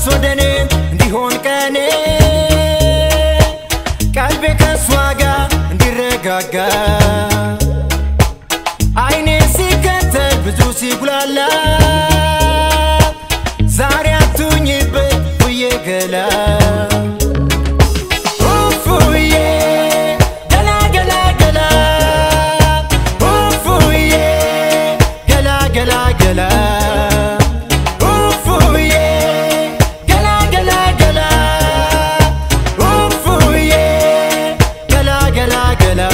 ንፋስ ወደ እኔ እንዲሆን ቀኔ ቀልቤ ከእሷ ጋር እንዲረጋጋ አይኔ ሲከተል ብዙ ሲጉላላ ዛሬ አቱኝበት ውዬ ገላ ኡፉዬ ገላ ገላ ገላ ኡፉዬ ገላ ገላ ገላ ኡፉዬ ገላ ገላ ገላ ኡፉዬ ገላ ገላ ገላ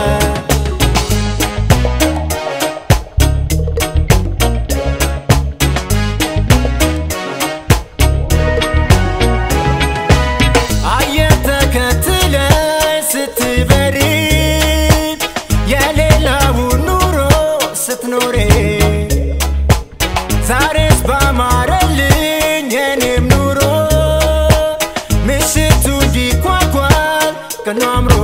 አየር ተከትለ ስትበሪ የሌላውን ኑሮ ስትኖሬ ዛሬስ ባማረልኝ የኔም ኑሮ ምሽቱ እንዲኳኳል ቀኑ አምሮ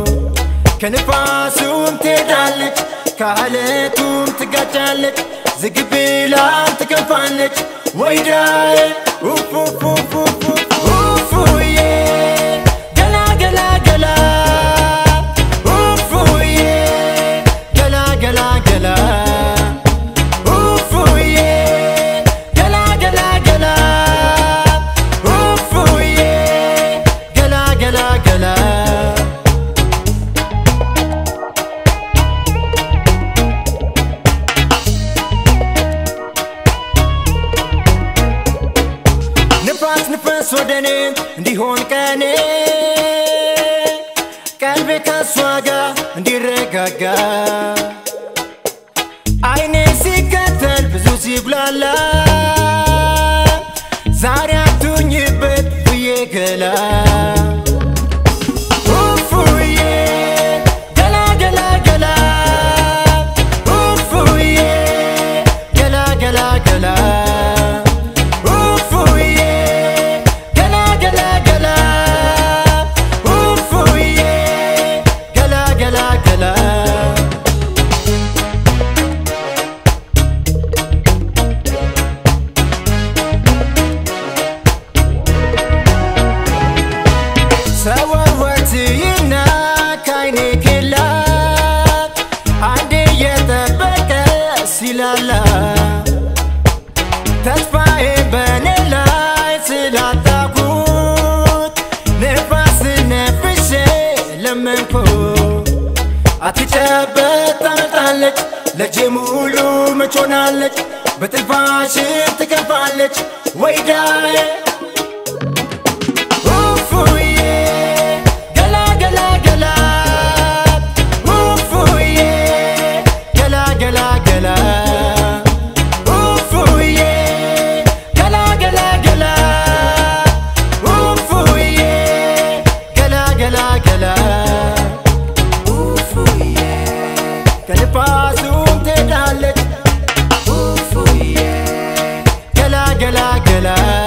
ከንፋሱም ትሄዳለች ከአለቱም ትጋጫለች ዝግ ብላም ትከፋለች ወይዳይ ኡፉዬ ገላ ገላ ገላ ኡፉዬ ገላ ገላ ገላ ኡፉዬ ገላ ገላ ገላ ኡፉዬ ገላ ገላ ገላ ንፋስ ንፋስ ወደ እኔ እንዲሆን ቀኔ ቀልቤ ከእሷ ጋር እንዲረጋጋ አይኔ ሲከተል ብዙ ሲጉላላ ዛሬ አቱኝበት ብዬ ገላ ኡፉዬ ገላ ገላ ገላ ኡፉዬ ገላ ገላ ገላ ኡፉዬ ገላ ገላ ገላ ኡፉዬ ገላ ገላ ገላ ሰወወትይና ካይኔ ኬላ አንዴ የጠበቀ ሲላላ ተስፋዬ በኔ ላይ ስላጣኩት ንፋስ ነፍሼ ለመንኩ አትጨበት ታመጣለች ለጄ ሙሉ መቾናለች በትንፋሽ ትከፋለች ወይዳዬ ኡፉዬ ገላ ገላ ገላ ኡፉዬ ገላ ገላ ገላ ኡፉዬ ገላ ገላ ገላ ኡፉዬ ገላ ገላ ገላ ኡፉዬ ከንፋሱም ትሄዳለች ኡፉዬ ገላ ገላ ገላ